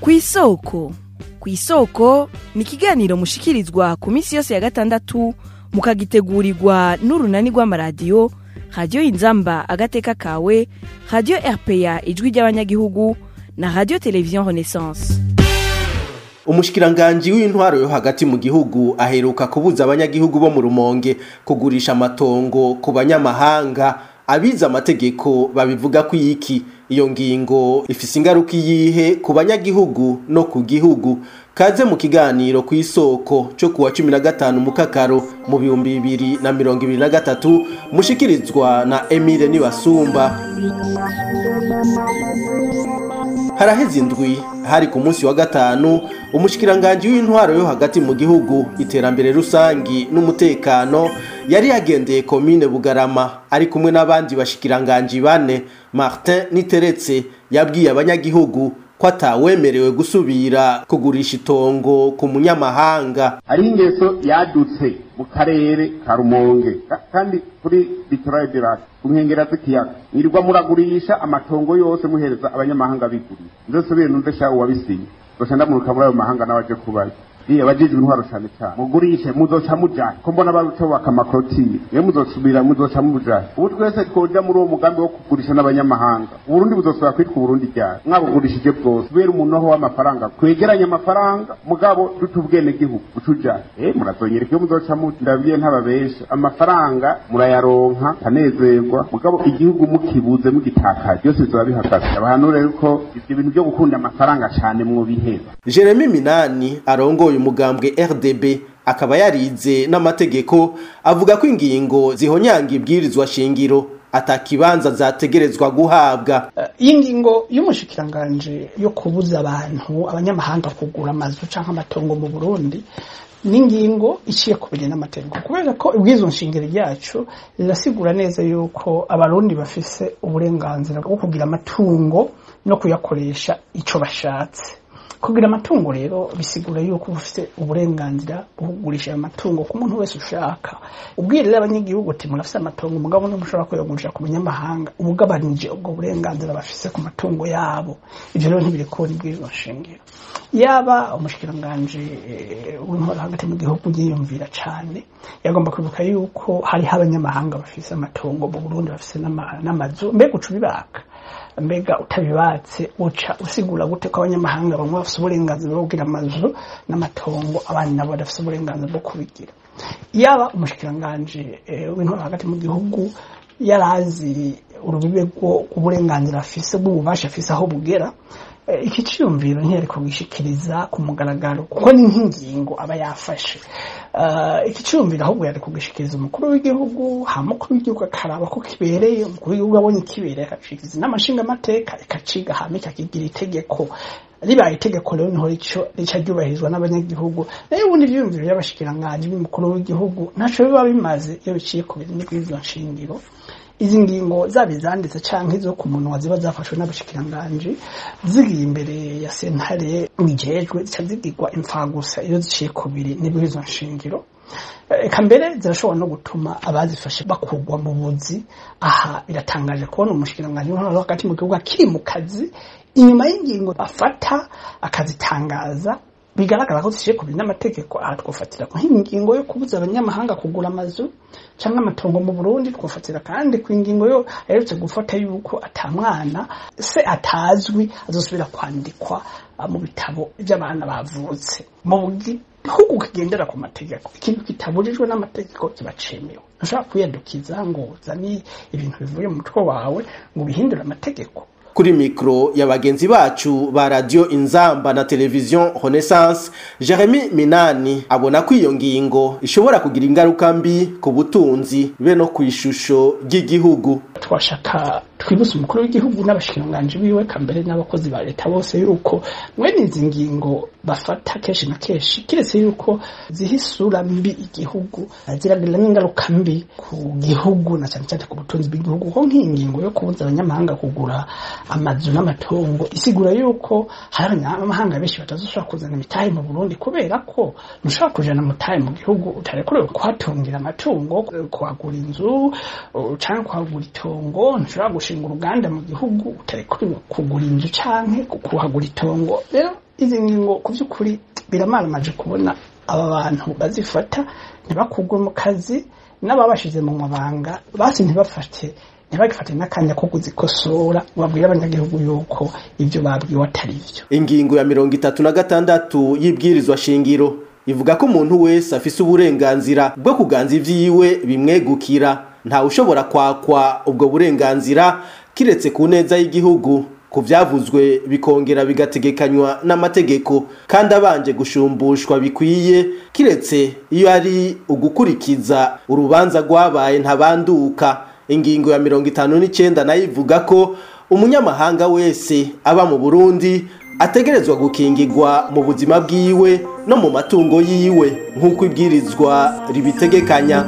kw'isoko kw'isoko ni ikiganiro mushikirizwa ku minsi yose ya gatandatu mukagitegurirwa n'urunani rw'amaradiyo radiyo inzamba agateka kawe radiyo rpa ijwi ry'abanyagihugu na radiyo televiziyo renaissance umushikiranganji w'intwaro yo hagati mu gihugu aheruka kubuza abanyagihugu bo mu rumonge kugurisha amatongo ku banyamahanga abize amategeko babivuga ko iki iyo ngingo ifise ingaruka iyihe ku banyagihugu no ku gihugu kaze mu kiganiro ku isoko cyo kuwa cumi na gatanu mukakaro mu bihumbi bibiri na mirongo ibiri na gatatu mushikirizwa na emile nibasumba haraheze indwi hari ku munsi wa gatanu umushikiranganji w'intwaro yo hagati mu gihugu iterambere rusangi n'umutekano yari yagendeye komine bugarama ari kumwe n'abandi bashikiranganji bane martin niteretse yabwiye abanyagihugu ko atawemerewe gusubira kugurisha itongo ku munyamahanga hariho ingeso yadutse mu karere ka rumonge Ka- kandi kuri litorale de lac ku nkengera z'ikiyaga mwirirwa muragurisha amatongo yose muhereza abanyamahanga bigurira ndosubire numve sha uwabisinye zoca ndamuruka muri ayo mahanga n'abaje kubayo iyo abajijwe intwaro cane cane mugurishe muzoca mujahe ko mbona barutobaka amakorotire iyo muzosubira muzoca mujahe ubu twese twoja muri uwo mugambi wo kugurisha n'abanyamahanga uburundi buzosubira kwitwa uburundi ryari mwabugurishije bwose kubera umunoho w'amafaranga twegeranye amafaranga mugabo dute ubwenegihugu ucujahe eh murazonyereka iyo muzoca muja ndabwiye ntababesha amafaranga murayaronka kanezerwa mugabo igihugu mukibuze mugitakaje byose bizoba bihagaze abahanure yuko ivyo bintu byo gukunda amafaranga cane mwobiheba jeremy minani arongoye umugambwe rdb akaba yarize n'amategeko avuga ko ingingo zihonyanga ibwirizwa shingiro atakibanza zategerezwa guhabwa iyi ngingo y'umushikiranganje yo kubuza abantu abanyamahanga kugura amazu cyangwa amatongo mu burundi ni ingingo iciye ku bijyanye n'amategeko kubera ko ibwizo nshingiro ryacu rirasigura neza yuko abarundi bafise uburenganzira bwo kugira amatungo no kuyakoresha icyo bashatse kugira amatungo rero bisigura yuko ufite uburenganzira bwo kugurisha ayo matungo ku muntu wese ushaka ubwirire abanyagihugu uti murafise amatongo umugabo ntimushobora kuyagurisha ku banyamahanga ubugabanije ubwo burenganzira bafise ku matungo yabo ivyo rero ntibiri kubona ibwirizwa nshingiro yaba umushikiranganji eh, w'intwaro hagati mu gihugu yiyumvira cane yagomba kwibuka yuko hariho abanyamahanga bafise amatongo mu burundi bafise n'ama- n'amazu mbega uca ubibaka mbega utabibatse uca usigura gute ko abanyamahanga bamwe bafise uburenganzira bwo kugira amazu n'amatongo abandi nabo badafise uburenganzira bwo kubigira yaba umushikiranganji eh, w'intwaro hagati mu gihugu yarazi urubibe rw'uburenganzira afise bw'ububasha afise aho bugera Eh, iki ciyumviro ntiyari kugishikiriza ku mugaragaro kuko ni nk'ingingo aba yafashe Eh, iki ciyumviro ahubwo yari kugishikiriza umukuru w'igihugu hama umukuru w'igihugu akaraba ko kibereye umukuru w'igihugu abonye kibereye akacikiriza n'amashinga amateka ikaciga hama ikakigira itegeko ribaye itegeko rero niho rico rica ryubahirizwa n'abanyagihugu nayo ubundi ivyiyumviro by'abashikiranganji b'umukuru w'igihugu ntaco biba bimaze iyo biciye ku bintu n'ibwirizwa nshingiro izi ngingo zaba izanditse canke izo ku munwa ziba zafashwe n'abashikiranganji zigiye imbere ya sentare bijejwe zica zigirwa imfagusa iyo ziciye ku biri n'ibwirizwa nshingiro eka mbere zirashobora no gutuma abazifashe bakurwa mu buzi aha biratangaje kubona umushikiranganji w'intwaro hagati mu gihugu akiri mu kazi inyuma y'ingingo afata akazitangaza bigaragara ko zishiye ku biri n'amategeko aha twofatira nk'ingingo yo kubuza abanyamahanga kugura amazu cyangwa amatongo mu burundi twofatira kandi ku ingingo yo aherutse gufata yuko atamwana se atazwi azosubira kwandikwa ah, mu bitabo by'abana bavutse mu gihugu kigendera ku mategeko ikintu kitabujijwe n'amategeko kiba cemewe ntushobora kwiyadukiza ngo uzane ibintu bivuye mu mutwe wawe ngo ubihindure amategeko kuri mikro ya bagenzi bacu ba radio inzamba na televiziyo renaissance jeremy minani abona ko iyo ngingo ishobora kugira ingaruka mbi ku butunzi be no ku ishusho ry'igihugu twashaka twibutse umukuru w'igihugu n'abashikiranganji biwe kambere n'abakozi ba leta bose yuko mwene izi ngingo bafata kenshi na kenshi kiretse yuko ziha isura mbi igihugu ziragira n'ingaruka mbi ku gihugu na cyane cyane ku butunzi bw'igihugu kuko nk'iyi ngingo yo kubuza abanyamahanga kugura amazu n'amatongo isigura yuko hari abanyamahanga benshi batazoshobora kuzana imitahe mu burundi kubera ko ntushobora kujana mutahe mu gihugu utarekorewe kuhatungira amatungo kuhagura inzu canke kuhagura itongo ntushobora gushinga uruganda mu gihugu utarekorewe kugura inzu canke kuhagura itongo rero izi ngingo ku by'ukuri biramaramaje kubona aba bantu bazifata ntibakugwe mu kazi n'ababashize mu mabanga basi ntibafate ntibagifate n'akanya ko kuzikosora babwire abanyagihugu yuko ibyo babwiwe atari byo ingingo ya mirongo itatu na gatandatu y'ibwirizwa shingiro ivuga ko umuntu wese afise uburenganzira bwo kuganza ivyiwe bimwegukira ntawe ushobora kwakwa ubwo burenganzira kiretse ku neza y'igihugu ku vyavuzwe bikongera bigategekanywa n'amategeko kandi abanje gushumbushwa bikwiye kiretse iyo ari ugukurikiza urubanza rwabaye ntabanduka ingingo ya mirongo itanu n'icenda nayo ivuga ko umunyamahanga wese aba mu burundi ategerezwa gukingirwa mu buzima bwiwe no mu matungo yiwe nk'uko ibwirizwa ribitegekanya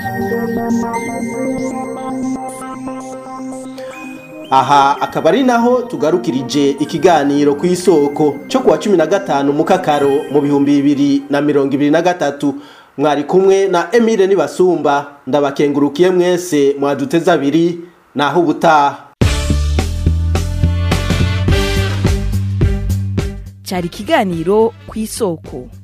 aha akaba ari naho tugarukirije ikiganiro ku isoko cyo kuwa cumi na gatanu mu kakaro mu bihumbi bibiri na mirongo ibiri na gatatu mwari kumwe na emile nibasumba ndabakengurukiye mwese mwaduteze abiri naho ubutaha cyari ikiganiro ku isoko